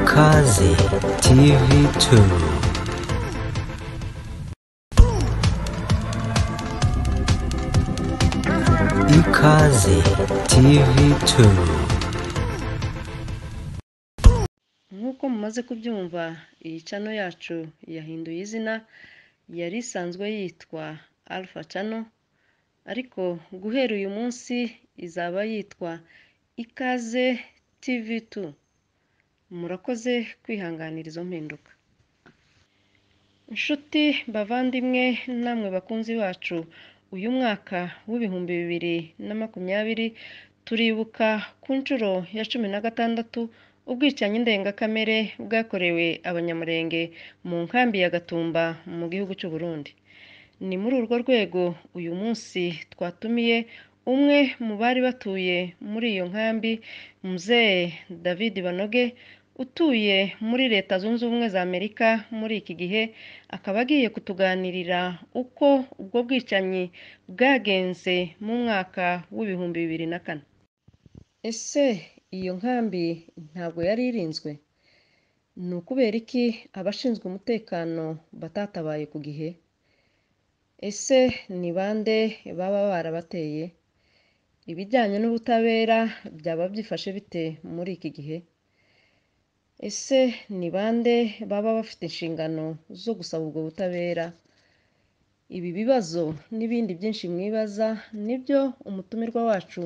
Kazi TV2 Ikaze TV2 nk'uko mumaze kubyumva iyi cano yacu yahinduye izina yari isanzwe yitwa alpha cano ariko guhera uyu munsi izaba yitwa ikaze TV2 murakoze kwihanganira izo mpinduka inshuti bavandimwe namwe bakunzi bacu uyu mwaka w'ibihumbi bibiri na makumyabiri turibuka ku nshuro ya cumi na gatandatu ubwicanyi ndengakamere bwakorewe abanyamurenge mu nkambi ya gatumba mu gihugu cy'u Burundi ni muri urwo rwego uyu munsi twatumiye umwe mu bari batuye muri iyo nkambi muzehe david banoge utuye muri leta zunze ubumwe za amerika muri iki gihe akaba agiye kutuganirira uko ubwo bwicanyi bwagenze mu mwaka w'ibihumbi bibiri na kane ese iyo nkambi ntabwo yari irinzwe ni ukubera iki abashinzwe umutekano batatabaye ku gihe ese ni bande baba barabateye ibijyanye n'ubutabera byaba byifashe bite muri iki gihe ese ni bande baba bafite inshingano zo gusaba ubwo butabera ibi bibazo n'ibindi byinshi mwibaza nibyo umutumirwa wacu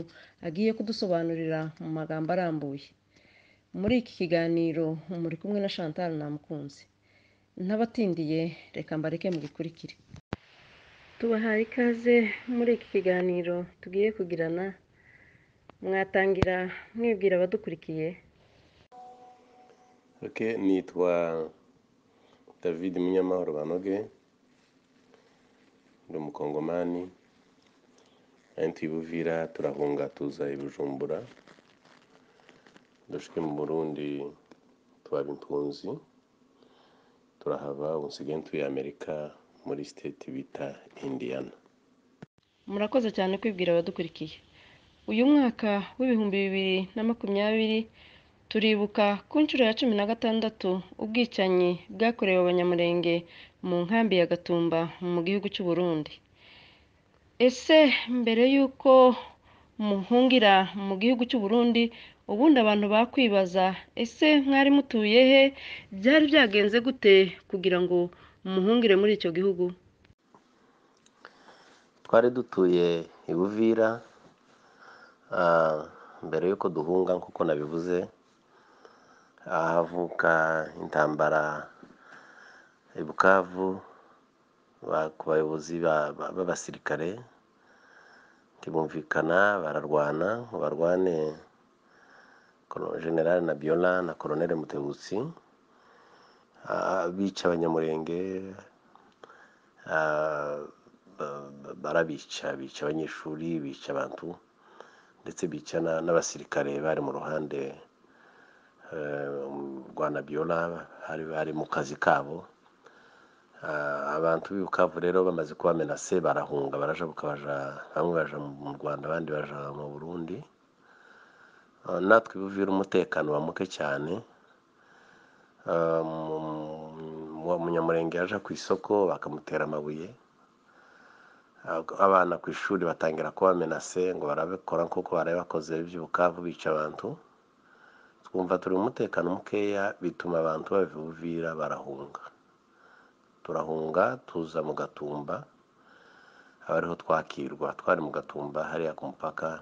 agiye kudusobanurira mu magambo arambuye muri iki kiganiro muri kumwe na chantal namukunzi n'abatindiye reka mbareke mugikurikire tubahaye ikaze muri iki kiganiro tugiye kugirana mwatangira mwibwira abadukurikiye Ok, nitwa David Munyamahoro Banoge, ndi umukongomani ari ntuye i Buvira turahunga tuza i Bujumbura dushike mu Burundi twaba impunzi turahava ubu nsigaye ntuye Amerika muri state bita Indiana murakoze cyane kwibwira abadukurikiye uyu mwaka w'ibihumbi bibiri na makumyabiri turibuka ku nshuro ya cumi na gatandatu ubwicanyi bwakorewe abanyamurenge mu nkambi ya gatumba mu gihugu cy'u Burundi ese mbere y'uko muhungira mu gihugu cy'u Burundi ubundi abantu bakwibaza ese mwari mutuye he byari byagenze gute kugira ngo muhungire muri icyo gihugu twari dutuye i Buvira ah, mbere y'uko duhunga nk'uko nabivuze ahavuka intambara i Bukavu ba- ku bayobozi ba- ba- b'abasirikare ntibumvikana bararwana ngo barwane Colo- general Nabiola na colonel Mutebutsi ah, bica abanyamurenge ah, ba- ba- barabica bica abanyeshuri bica abantu ndetse bica na- n'abasirikare bari mu ruhande eh, rwa Nabiola hari bari mu kazi kabo Ah, abantu b'i Bukavu rero bamaze kubamenase barahunga barajabuka baja bamwe baja mu Rwanda abandi baja mu Burundi Ah, natwe i Buvira umutekano wa muke cyane Ah, mu- mu- umunyamurenge yaja ku isoko bakamutera amabuye Ab- abana ku ishuri batangira kubamenase ngo barabikora nk'uko barabe bakoze iby'i Bukavu bica abantu twumva turi mu mutekano mukeya bituma abantu bavira barahunga turahunga tuza mu gatumba aba ariho twakirwa twari mu gatumba hariya ku mupaka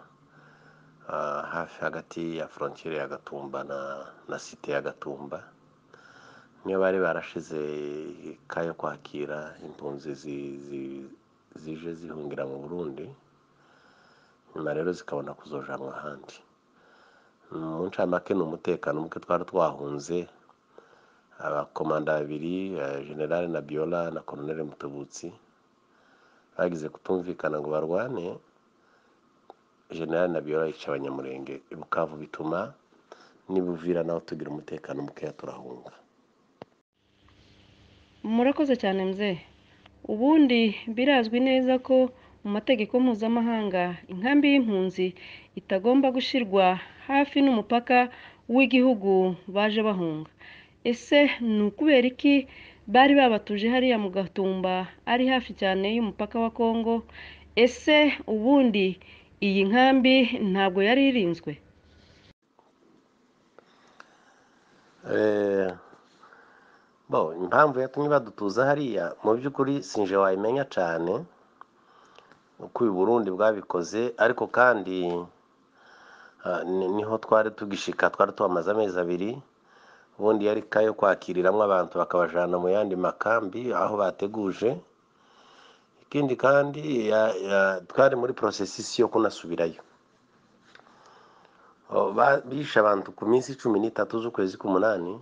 ah, hafi hagati ya frontiere ya gatumba na, na site ya gatumba niyo bari barashize ka yo kwakira impunzi zi- zi- zije zihungira mu burundi nyuma rero zikabona kuzojanwa ahandi mu ncamake ni umutekano muke twari twahunze abakomanda babiri eh, generale na biola na colonel mutubutsi bagize kutumvikana ngo barwane generale na biola yica abanyamurenge i bukavu bituma n'ibuvira naho tugira umutekano mukeya turahunga murakoze cyane mzee ubundi birazwi neza ko mu mategeko mpuzamahanga inkambi y'impunzi itagomba gushyirwa hafi n'umupaka w'igihugu baje bahunga ese ni ukubera iki bari babatuje hariya mu gatumba ari hafi cyane y'umupaka wa kongo ese ubundi iyi nkambi ntabwo yari irinzwe bo impamvu yatumye badutuza hariya mu by'ukuri sinje wayimenya cyane uko uyu burundi bwabikoze ariko kandi niho twari tugishika twari tuhamaze amezi abiri ubundi yari ka yo kwakiriramo abantu bakabajyana mu yandi makambi aho bateguje ikindi kandi twari muri porosesisi yo kunasubirayo bishe abantu ku minsi cumi n'itatu z'ukwezi k'umunani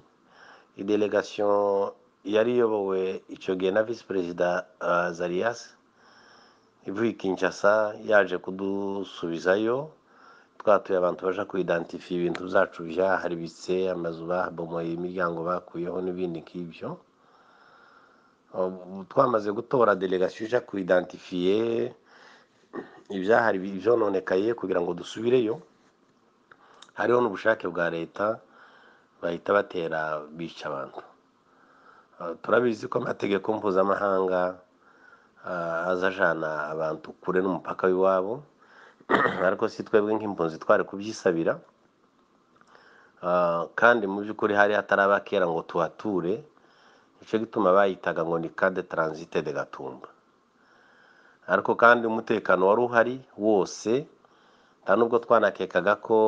idelegasiyo yari iyobowe icyo gihe na visi perezida zariyasi ivuye Kinshasa yaje kudusubizayo twatuye abantu baje kuidantifiya ibintu byacu byaharibitse amazu babomoye imiryango bakuyeho n'ibindi nk'ibyo twamaze gutora delegasiyo ijya kuidantifiye ibyahari ibyononekaye kugira ngo dusubireyo hariho n'ubushake bwa leta bahita batera bica abantu turabizi ko amategeko mpuzamahanga azajana abantu kure n'umupaka w'iwabo ariko si twebwe nk'impunzi twari kubyisabira kandi mu by'ukuri hari hataraba kera ngo tuhature nicyo gituma bayitaga ngo ni kade taransite de gatumba ariko kandi umutekano wari uhari wose nta n'ubwo twanakekaga ko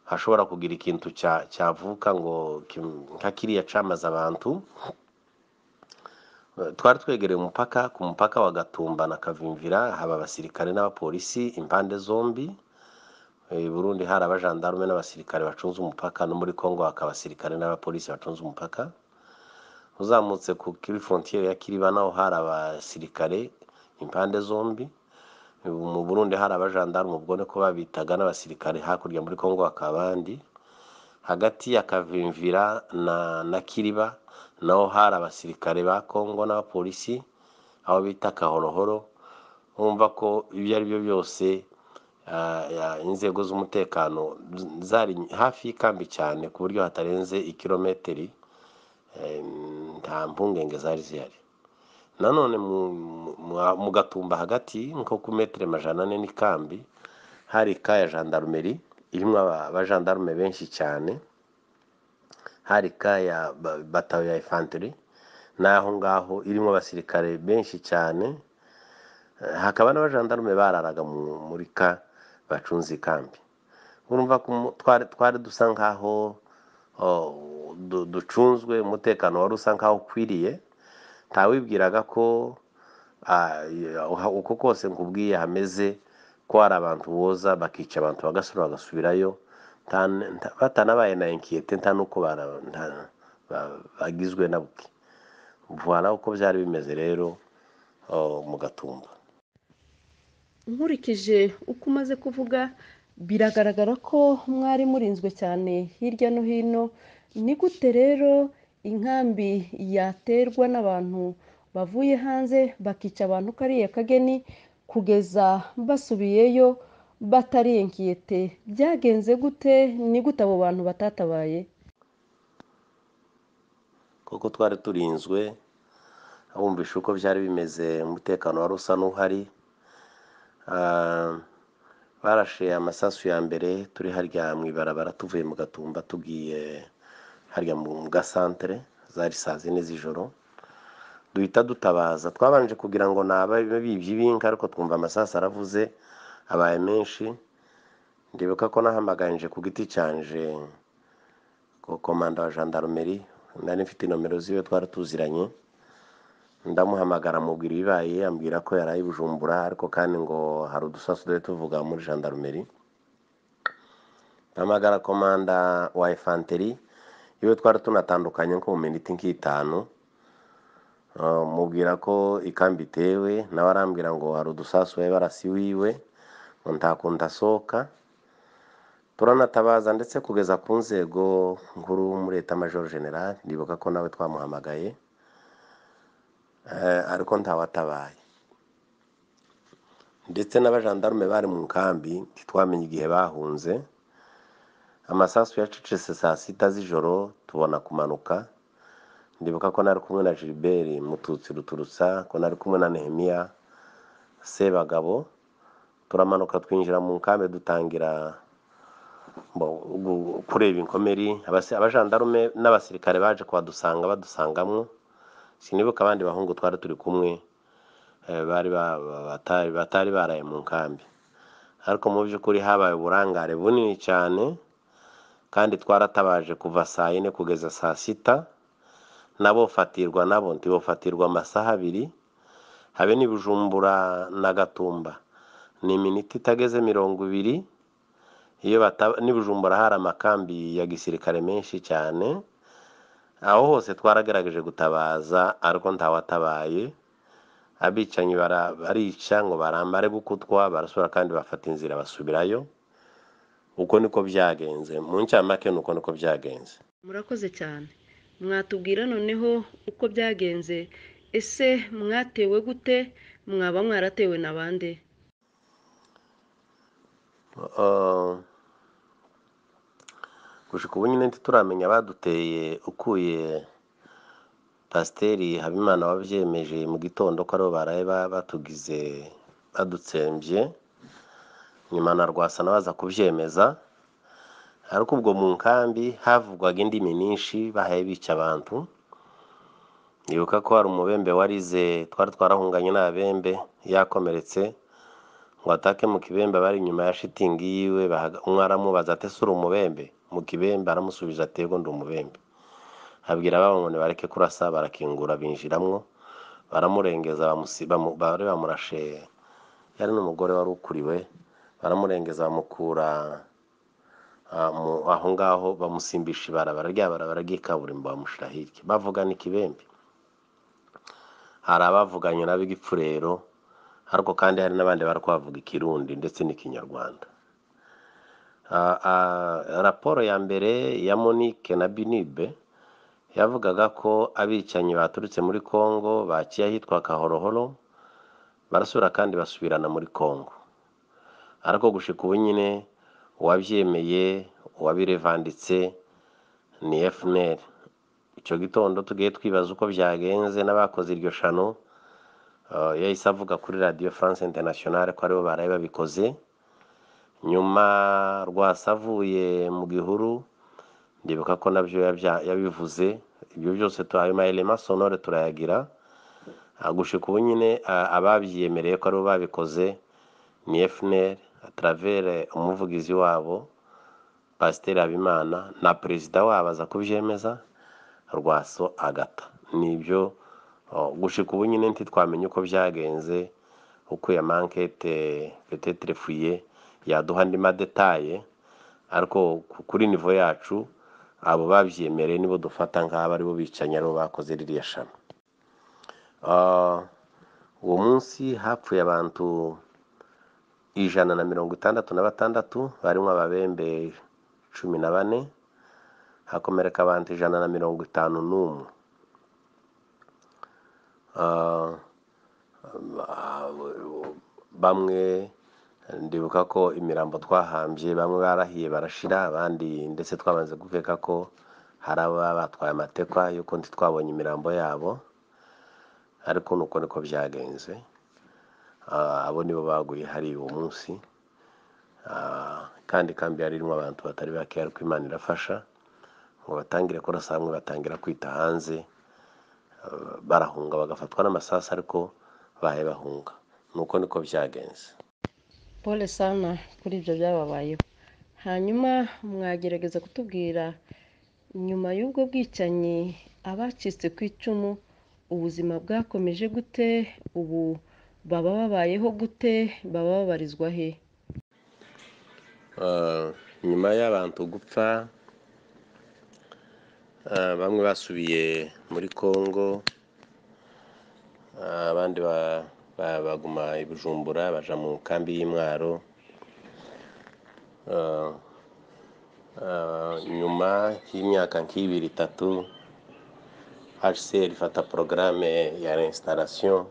hashobora kugira ikintu cyavuka ngo nka kiriya cyamaze abantu twari twegereye umupaka ku mupaka wa gatumba na kavimvira haba abasirikare n'abapolisi impande zombi burundi hari abajandarume n'abasirikare bacunze umupaka no muri congo hakaba abasirikare n'abapolisi bacunze umupaka uzamutse kuri frontiere ya kiriba naho hari abasirikare impande zombi mu burundi hari abajandarume ubwo ni ko babitaga n'abasirikare hakurya muri congo hakaba abandi hagati ya kavimvira na kiriba naho hari abasirikare ba kongo n'abapolisi aho bita kahorohoro bumva ko ibyo ari byo byose inzego z'umutekano zari hafi y'ikambi cyane ku buryo hatarenze ikirometeri nta mpungenge zari zihari nanone mu gatumba hagati nko ku metero amajana ane n'ikambi hari ka ya jandarumeri irimo abajandarume benshi cyane hari ka ya batayo ya infantry n'aho ngaho irimo abasirikare benshi cyane hakaba n'abajandarume bararaga muri ka bacunze ikambi urumva ko twari dusa nkaho ducunzwe umutekano wari usa nkaho ukwiriye ntawibwiraga ko uko kose nkubwiye hameze ko hari abantu boza bakica abantu bagasura bagasubirayo batanabaye na inkiyete nta nuko bagizwe na buke vuba uko byari bimeze rero mu gatumba nkurikije uko umaze kuvuga biragaragara ko mwari murinzwe cyane hirya no hino ni gute rero inkambi yaterwa n'abantu bavuye hanze bakica abantu kariya kageni kugeza basubiyeyo batari enkiyete byagenze gute ni gute abo bantu batatabaye kuko twari turinzwe abumvisha uko byari bimeze umutekano wari usa n'uhari barashe amasasu ya mbere turi harya mu ibarabara tuvuye mu gatumba tugiye harya mu gasantere zari saa zine z'ijoro duhita dutabaza twabanje kugira ngo ni ababibyi ibinka ariko twumva amasasu aravuze abaye menshi ndibuka ko nahamagarije ku giti cyanje komanda wa jandarumeri nari mfite nomero ziwe twari tuziranye ndamuhamagara amubwira ibibaye ambwira ko yaraye bujumbura ariko kandi ngo hari udusasu duhe tuvuga muri jandarumeri mpamagara komanda wa efanteri iwe twari tunatandukanye nko mu minota nk'itanu mubwira ko ikambi itewe nawe arambwira ngo hari udusasu we barasi wiwe ntakunda asohoka turanatabaza ndetse kugeza ku nzego nkuru muri leta majoro general ndibuka ko nawe twamuhamagaye ariko ntawatabaye ndetse n'abajandarume bari mu nkambi ntitwamenye igihe bahunze amasasu yacecetse saa sita z'ijoro tubona kumanuka ndibuka ko nari kumwe na gilbert mututsi ruturutsa ko nari kumwe na nehemiya sebagabo turamanuka twinjira mu nkambi dutangira mbo- gu- kureba inkomeri Abasi- abajandarume n'abasirikare baje kuhadusanga badusangamo sinibuka abandi bahungu twari turi kumwe eh, bari ba- ba- batari batari baraye mu nkambi ariko mu by'ukuri habaye uburangare bunini cyane kandi twaratabaje kuva saa yine kugeza saa sita nabo fatirwa nabo ntibofatirwa amasaha abiri habe n'ibujumbura na gatumba ni iminota itageze mirongo ibiri iyo bata- n'ibujumbura hari amakambi ya gisirikare menshi cyane aho hose twaragerageje gutabaza ariko ntawatabaye abicanyi bara- barica ngo barambare gukutwa barasubira kandi bafata inzira basubirayo uko niko byagenze mu ncamake ni uko niko byagenze murakoze cyane mwatubwira noneho uko byagenze ese mwatewe gute mwaba mwaratewe na bande Uh, gushika ubu nyine ntituramenya abaduteye ukuye pasiteri habimana wabyemeje mu gitondo ko aribo baraye ba- batugize badutsembye nyuma na rwasa nawe aza kubyemeza ariko ubwo mu nkambi havugwaga indimi nyinshi bahaye bica abantu nibuka ko hari umubembe warize twari twarahunganye n'abembe yakomeretse ngo atake mu kibembe abari inyuma ya shitingi yiwe bahaga- umwe aramubaza ati ese uri umubembe mu kibembe aramusubiza ati yego ndi umubembe abwira ababo ngo nibareke kurasa barakingura binjiramwo baramurengeza bamusi- bamu- bari bamurashe yari n'umugore wari ukuriwe baramurengeza bamukura ah, mu- aho ngaho bamusimbisha ibarabara rya barabara ry'ikaburimbo bamushyira hirya bavugana ikibembe hari abavuganye nabo igipfurero ariko kandi hari n'abandi bari kuhavuga ikirundi ndetse n'ikinyarwanda Ah, ah, raporo ya mbere ya monique na binibe yavugaga ko abicanyi baturutse muri congo bakiye ahitwa kahorohoro barasubira kandi basubirana muri congo ariko gushika ubu nyine uwabyemeye uwabirevanditse ni fnr icyo gitondo tugiye twibaza uko byagenze n'abakoze iryo shano Uh, yahise avuga kuri radiyo france internationale ko aribo baraye babikoze nyuma rwasa avuye mu gihuru ndibuka ko nabyo yabya- yabivuze ibyo byose tu- ayo mayelema sonore turayagira Ah, gushika ubu nyine ah, ababyiyemereye ko aribo babikoze ni fnr atravere umuvugizi wabo pasiteri habimana na perezida wabo aza kubyemeza rwaso agata nibyo oh, gushika ubu nyine ntitwamenye uko byagenze uko ya mankete petetre fuye yaduha andi madetaye ariko ku- kuri nivo yacu abo babyemereye nibo dufata nk'abo aribo bicanyi aribo bakoze ririya shami Ah, uwo munsi hapfuye abantu ijana na mirongo itandatu na batandatu barimo ababembe cumi na bane hakomereka abantu ijana na mirongo itanu n'umwe Ah, bamwe ndibuka ko imirambo twahambye bamwe barahiye barashira abandi ndetse twamaze gukeka ko hari ababa batwaye amatekwa y'uko ntitwabonye imirambo yabo ariko nuko niko byagenze Ah, abo nibo baguye hari uwo munsi Ah, kandi kambi yari irimo abantu batari bake ariko imana irafasha ngo batangire kurasa hamwe batangira kwita hanze barahunga bagafatwa n'amasasu ariko bahe bahunga nuko niko byagenze pole sana kuri ibyo byababayeho hanyuma mwagerageza kutubwira nyuma y'ubwo bwicanyi abacitse ku icumu ubuzima bwakomeje gute ubu baba babayeho gute baba babarizwa he Uh, nyuma y'abantu gupfa uh, bamwe basubiye muri congo uh, abandi ba- ba- baguma i bujumbura baja mu kambi y'imwaro Uh, uh, nyuma y'imyaka nk'ibiri itatu hcr ifata porogaramu ya resitarasiyo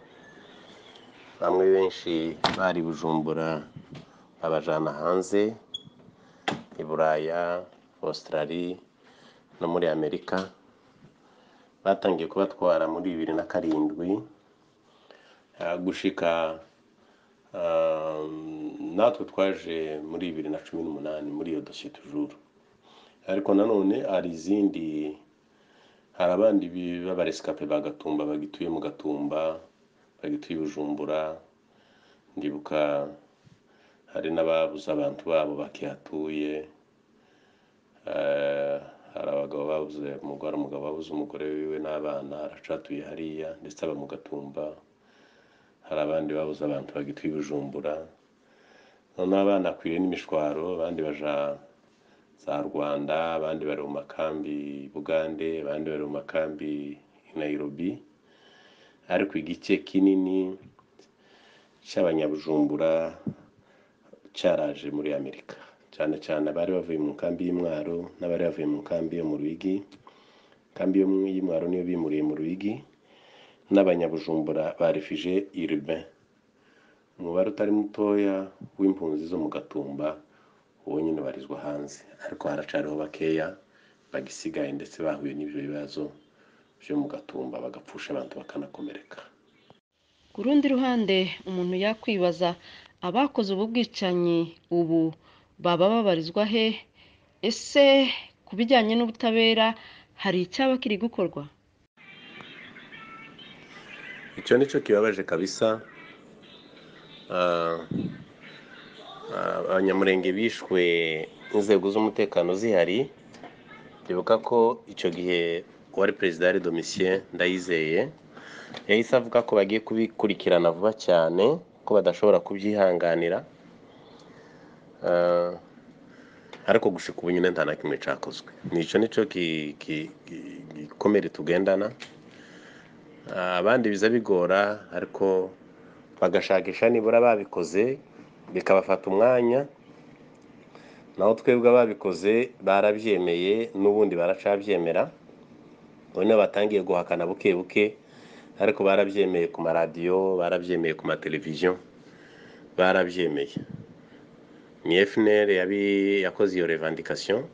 bamwe benshi bari i bujumbura babajana hanze i buraya Australie no muri Amerika batangiye kubatwara muri bibiri na karindwi ah, gushika ah, natwe twaje muri bibiri na cumi n'umunani muri iyo dosiye tujuru ariko nanone hari izindi hari abandi bi- b'abaresikape ba gatumba bagituye mu gatumba bagituye i bujumbura ndibuka hari n'ababuze abantu babo bakihatuye Eh, hari abagabo babuze umugore umugabo wabuze umugore wiwe n'abana aracatuye hariya ndetse aba mu gatumba hari abandi babuze abantu bagituye i bujumbura noneho abana akwiriye n'imishwaro abandi baja za rwanda abandi bari mu makambi i bugande abandi bari mu makambi i nairobi ariko igice kinini cy'abanyabujumbura cyaraje muri amerika cyane cyane abari bavuye mu nkambi y'imwaro n'abari bavuye mu nkambi yo mu ruyigi inkambi yo mu- y'imwaro niyo bimuriye mu ruyigi n'abanyabujumbura ba refugee urbain umubare utari mutoya w'impunzi zo mu gatumba uwo nyine barizwa hanze ariko haracariho bakeya bagisigaye ndetse bahuye n'ibyo bibazo byo mu gatumba bagapfusha abantu bakanakomereka ku rundi ruhande umuntu yakwibaza abakoze ubu bwicanyi ubu baba babarizwa he ese ku bijyanye n'ubutabera hari icyaba kiri gukorwa icyo ni cyo kibabaje kabisa Ah, ah, abanyamurenge bishwe n'inzego z'umutekano zihari ndibuka ko icyo gihe uwari perezida yari domisien ndayizeye yahise avuga ko bagiye kubikurikirana vuba cyane ko badashobora kubyihanganira Ah, ariko gushika ubu nyine nta na kimwe cyakozwe nicyo nicyo ki- ki- ki- gikomere tugendana Ah, abandi biza bigora ariko bagashakisha nibura babikoze bikabafata umwanya naho twebwe ababikoze barabyemeye n'ubundi baracabyemera none batangiye guhakana buke buke ariko barabyemeye ku maradiyo barabyemeye ku mateleviziyo barabyemeye ni fnr yabi yakoze iyo revandikasiyo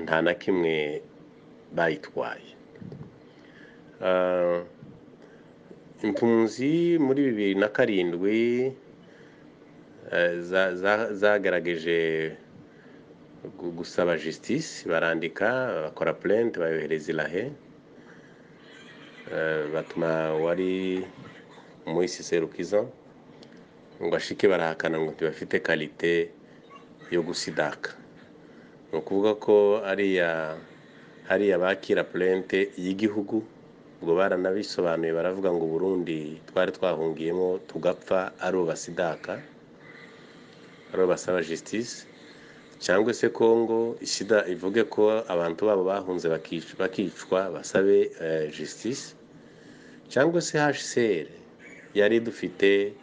nta na kimwe bayitwaye Ah, impunzi muri bibiri na karindwi eh, za- za- zagaragaje gu- gusaba justice barandika bakora plainte bayohereza irahe Eh, batuma wari umuhisi serukiza ngo ashike barahakana ngo ntibafite kalite yo gusidaka ni ukuvuga ko ariya hariya bakira purente y'igihugu ubwo baranabisobanuye baravuga ngo burundi twari twahungiyemo tugapfa ari ubasidaka ari ubasaba justice cyangwa se kongo isida ivuge ko abantu babo bahunze bakic- bakicwa basabe eh, justice cyangwa se hcr yari dufite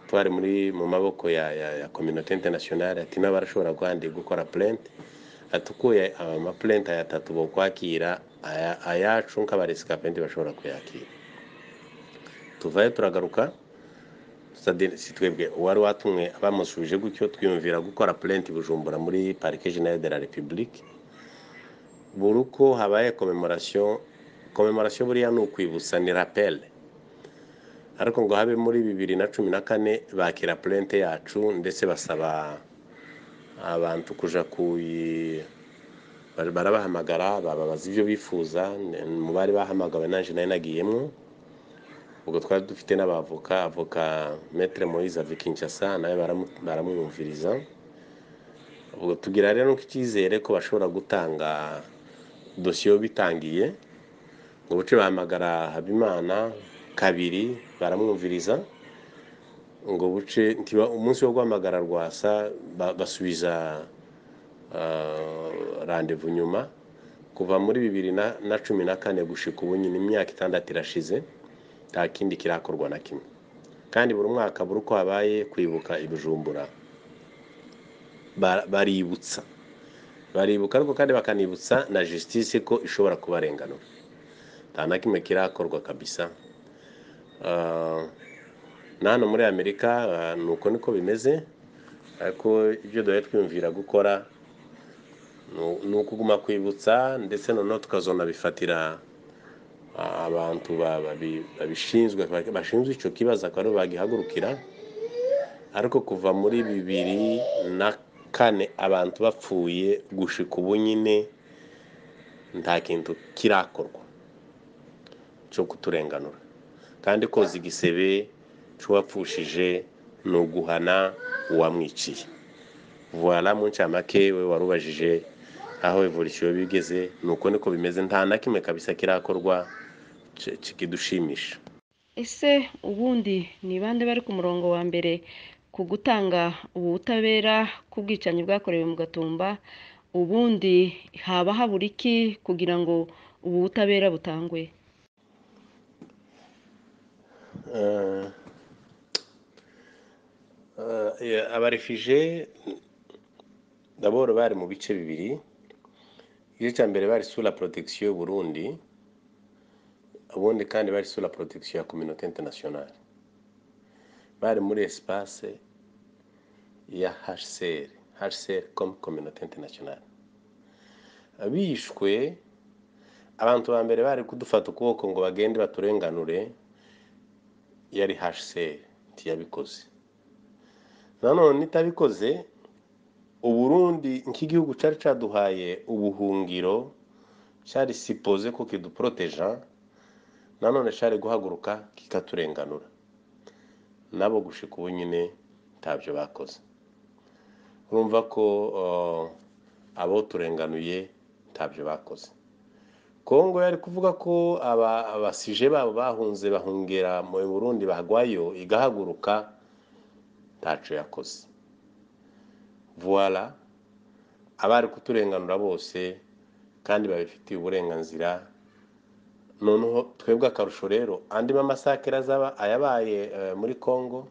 twari muri mu maboko ya, ya, ya communauté internationale ati nabo barashobora kandi gukora plainte atukuye amaplente aya atatu bo kwakira aya- ayacu nk'abaresikape ntibashobora kuyakira tuvayo turagaruka Sade- si twebwe uwari watumwe bamusubije gutyo twiyumvira gukora plainte i bujumbura muri parike generale de la republique buri uko habaye commemoration commemoration buriya ni ukwibutsa ni rappel ariko ngo habe muri bibiri na cumi na kane bakira plainte yacu ndetse basaba abantu kuja kuyi bari- barabahamagara bababaza ibyo bifuza n- mu bari bahamagawe nanjye nari nagiyemo ubwo twari dufite n'abavoka avoka metre moise avikinshasa nawe baramu- baramwumviriza ubwo tugira rero icyizere ko bashobora gutanga dosiye bitangiye ngo buce bahamagara habimana kabiri baramwumviriza ngo buce ntiba umunsi wo guhamagara rwasa ba- basubiza ah, randevu nyuma kuva muri bibiri na na cumi na kane gushika ubu nyine imyaka itandatu irashize nta kindi kirakorwa na kimwe kandi buri mwaka buri uko habaye kwibuka ibijumbura ba- baributsa baribuka ariko kandi bakanibutsa na justice ko ishobora kubarenganura nta na kimwe kirakorwa kabisa Ah, na hano muri amerika ah, ni uko niko bimeze ariko ibyo duhora twiyumvira gukora Nu- ni ukuguma kwibutsa ndetse noneho tukazanabifatira ah, abantu ba- babi- babishinzwe ba- bashinzwe icyo kibazo akaba aribo bagihagurukira ariko kuva muri bibiri na kane abantu bapfuye gushika ubu nyine nta kintu kirakorwa cyo kuturenganura kandi koza igisebe cy'uwapfushije ni uguhana uwamwiciye vuba mu ncamake we warubajije aho ivuriro bigeze ni uko niko bimeze nta na kimwe kabisa kirakorwa ki- kikidushimisha ese ubundi ni bande bari ku murongo wa mbere ku gutanga ubu butabera ku bwicanyi bwakorewe mu gatumba ubundi haba habura iki kugira ngo ubu butabera butangwe Eh, eh, abarefije daboro bari mu bice bibiri igice cya mbere bari sura protection y'u Burundi ubundi kandi bari sura protection ya communauté internationale bari muri espace ya HCR HCR comme communauté internationale bishwe abantu ba mbere bari kudufata ukuboko ngo bagende baturenganure yari HCR ntiyabikoze nanone itabikoze uburundi nk'igihugu cyari cyaduhaye ubuhungiro cyari sipoze ko kiduporoteja nanone cyari guhaguruka kikaturenganura nabo gushika ubu nyine ntabyo bakoze urumva ko eh, abo turenganuye ntabyo bakoze kongo yari kuvuga ko aba- abasije babo bahunze bahungera mu burundi bagwayo igahaguruka ntaco yakoze voila abari kuturenganura bose kandi babifitiye uburenganzira noneho twebwe akarusho rero andi mamasakere azaba ayabaye eh, muri congo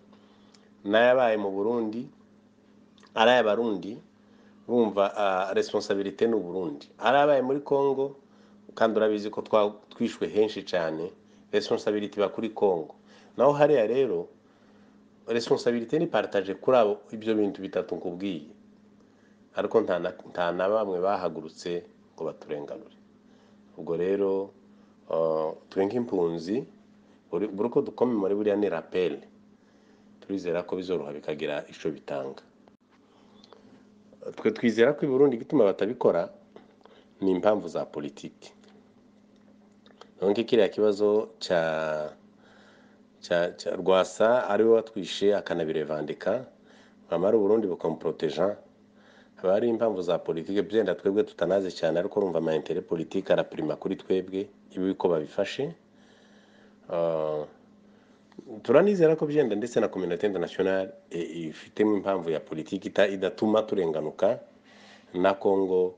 n'ayabaye mu burundi ari ay'abarundi bumva ah, responsabilité ni uburundi ari abaye muri congo kandi urabizi ko twa- twishwe henshi cyane responsabilité iba kuri congo naho hariya rero responsabilité ni partage kuri abo ibyo bintu bitatu nkubwiye ariko nta na- nta na bamwe bahagurutse ngo baturenganure ubwo rero ah, twe nk'impunzi buri buri uko dukome muri buriya ni rappel turizera ko bizoroha bikagira icyo bitanga twe twizera ko i Burundi igituma batabikora ni impamvu za politiki nonke kiriya kibazo cya cya cya rwasa ariwe watwishe akanabirevandika bamara uburundi bukamuporoteja haba hari impamvu za politiki byenda twebwe tutanazi cyane ariko urumva amayintere politiki arapirima kuri twebwe ibi ko babifashe Ah, turanizera ko byenda ndetse na communauté internationale i- ifitemo impamvu ya politiki ita- idatuma turenganuka na congo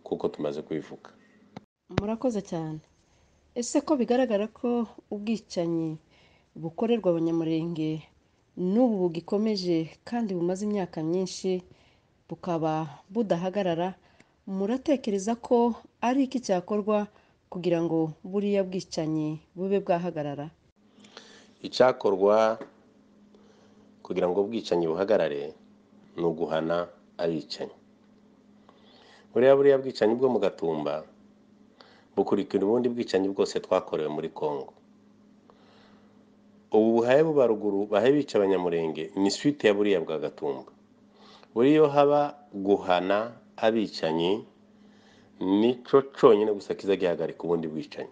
kuko tumaze kubivuga murakoze cyane ese ko bigaragara ko ubwicanyi bukorerwa abanyamurenge n'ubu bugikomeje kandi bumaze imyaka myinshi bukaba budahagarara muratekereza ko ari iki cyakorwa kugira ngo buriya bwicanyi bube bwahagarara icyakorwa kugira ngo ubwicanyi buhagarare ni uguhana abicanyi buriya buriya bwicanyi bwo mu gatumba bukurikira ubundi bwicanyi bwose twakorewe muri congo ubu buhaye buba ruguru bahaye bica abanyamurenge ni swite ya buriya bwa gatumba buriya iyo haba guhana abicanyi nicyo cyonyine gusa kiza gihagarika ubundi bwicanyi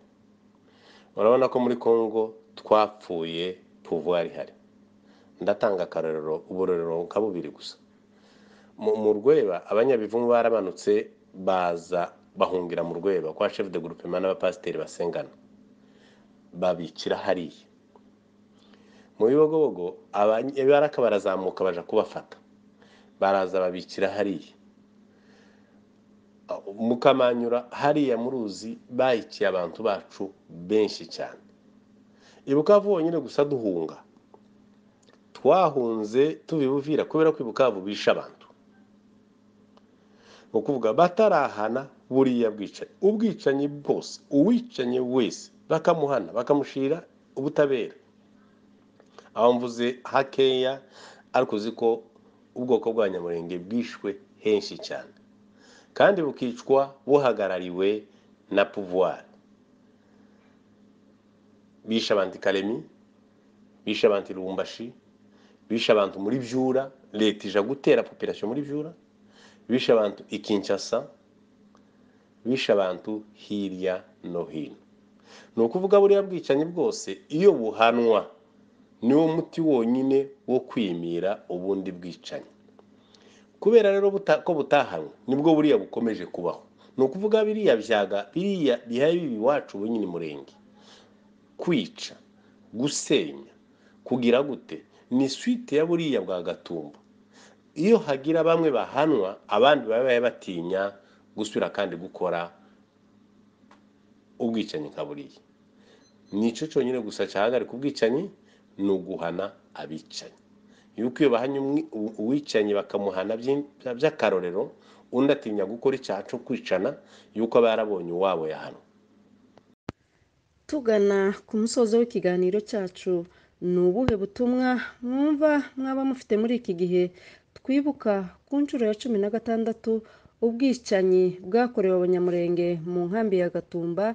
urabona ko muri congo twapfuye pouvoir ihari ndatanga akarorero uburorero nka bubiri gusa mu mu rweba abanyabivumu barabanutse baza bahungira mu rweba kwa chef de groupement n'abapasiteri basengana babikira hariya mu bibogobogo abaraka barazamuka baja kubafata baraza babikira hariya mukamanyura hariya muruzi bayikiye abantu bacu benshi cyane ibuka bonyine gusa duhunga twahunze tubibuvira kubera ko ibukavu bisha abantu ni ukuvuga batarahana buriya bwicanyi ubwicanyi bwose uwicanye wese bakamuhana bakamushira ubutabera aho mvuze hakeya ariko uzi ko ubwoko bw'abanyamurenge bwishwe henshi cyane kandi bukicwa buhagarariwe na pouvoir bishe abantu karemi bishe abantu irumbashi bishe abantu muri byura leta ija gutera population muri byura bishe abantu i Kinshasa bishe abantu hirya no hino ni ukuvuga buriya bwicanyi bwose iyo buhanwa niwo muti wonyine wo kwimira ubundi bwicanyi kubera rero ko butahanwe nibwo buriya bukomeje kubaho ni ukuvuga biriya byaga biriya bihaye bibi iwacu wenyine murenge kwica gusenya kugira gute ni swite ya buriya bwa gatumba iyo hagira bamwe bahanwa abandi baba batinya gusubira kandi gukora ubwicanyi nka buriya ni icyo cyonyine gusa cyahagarika ubwicanyi ni uguhana abicanyi yuko iyo bahanye uwicanyi bakamuhana by'akarorero undi atinya gukora icyaha cyo kwicana yuko aba yarabonye uwabo yahanwa tugana ku musozo w'ikiganiro cyacu ni ubuhe butumwa mwumva mwaba mufite muri iki gihe twibuka ku nshuro ya cumi na gatandatu ubwicanyi bwakorewe abanyamurenge mu nkambi ya gatumba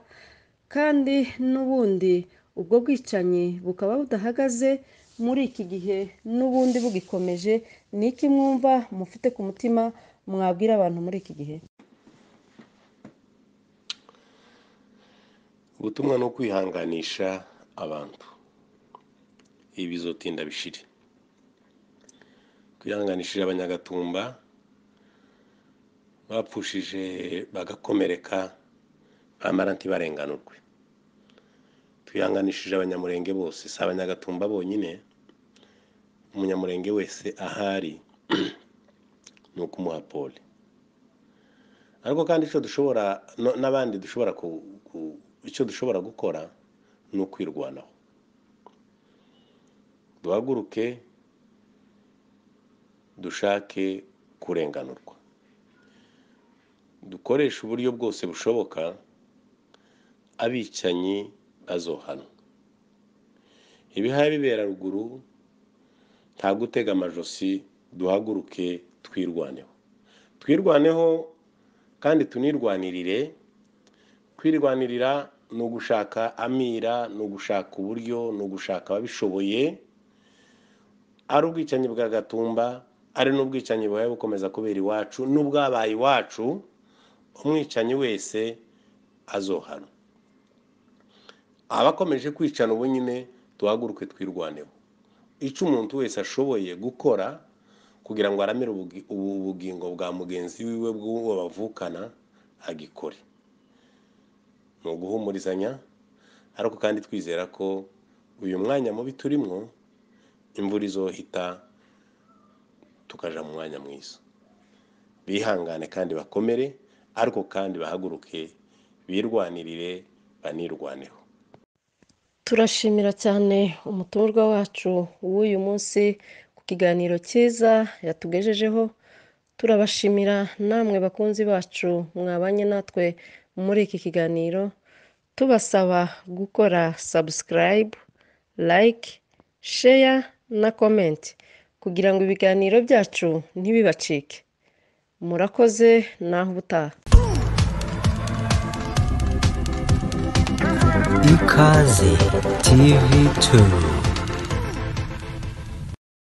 kandi n'ubundi ubwo bwicanyi bukaba budahagaze muri iki gihe n'ubundi bugikomeje ni iki mwumva mufite ku mutima mwabwira abantu muri iki gihe ubutumwa ni ukwihanganisha abantu ibi bizotinda bishire twihanganishije abanyagatumba bapfushije bagakomereka bamara ntibarenganurwe twihanganishije abanyamurenge bose si abanyagatumba bonyine umunyamurenge wese ahari ni ukumuha pole ariko kandi icyo dushobora n'abandi dushobora icyo dushobora gukora ni ukwirwanaho duhaguruke dushake kurenganurwa dukoreshe uburyo bwose bushoboka abicanyi bazohanwa ibihaye bibera ruguru nta gutega amajosi duhaguruke twirwaneho twirwaneho kandi tunirwanirire kwirwanirira ni ugushaka amira ni ugushaka uburyo ni ugushaka ababishoboye ari ubwicanyi bwa gatumba ari n'ubwicanyi buhaye bukomeza kubera iwacu n'ubwabaye iwacu umwicanyi wese azohana abakomeje kwicana ubu nyine duhaguruke twirwaneho icyo umuntu wese ashoboye gukora kugira ngo aramire ubugingo bwa mugenzi wiwe bw'uwo bavukana agikore ni uguhumurizanya ariko kandi twizera ko uyu mwanya mubi turimo imvura izohita tukaja mu mwanya mwiza bihangane kandi bakomere ariko kandi bahaguruke birwanirire banirwaneho turashimira cyane umutumirwa wacu w'uyu munsi ku kiganiro cyiza yatugejejeho turabashimira namwe bakunzi bacu mwabanye natwe muri iki kiganiro tubasaba gukora sabusikarayibu layike sheya na komenti kugira ngo ibiganiro byacu ntibibacike murakoze naho ubutaha ikaze tv turu